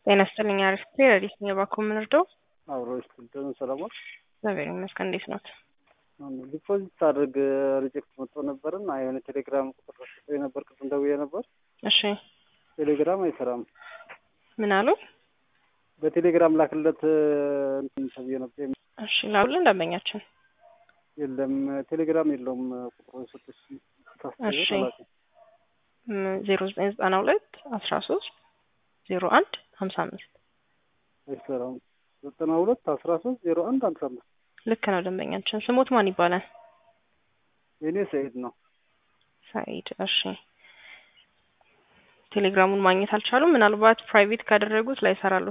ጤና ይስጥልኝ። አሪፍ ረዲት ነው የባኮ የምንርደው አብሮ ስትልደን ሰለሞን እግዚአብሔር ይመስገን። እንዴት ኖት? ዲፖዚት አድርግ ሪጀክት መጥቶ ነበርና የሆነ ቴሌግራም ቁጥር ሰጥቶኝ ነበር። ቅድም ደውዬ ነበር። እሺ ቴሌግራም አይሰራም። ምን አሉ? በቴሌግራም ላክለት እንትን ተብዬ ነበር። እሺ ላውልን ደንበኛችን የለም ቴሌግራም የለውም። ቁጥሩን ስጥሽ እሺ ዜሮ ዘጠኝ ዘጠና ሁለት አስራ ሶስት ዜሮ አንድ ሀምሳ አምስት አይሰራም። ዘጠና ሁለት አስራ ሶስት ዜሮ አንድ ሀምሳ አምስት ልክ ነው ደንበኛችን። ስሞት ማን ይባላል? የኔ ሰኢድ ነው። ሰኢድ እሺ። ቴሌግራሙን ማግኘት አልቻሉም። ምናልባት ፕራይቬት ካደረጉት ላይሰራሉ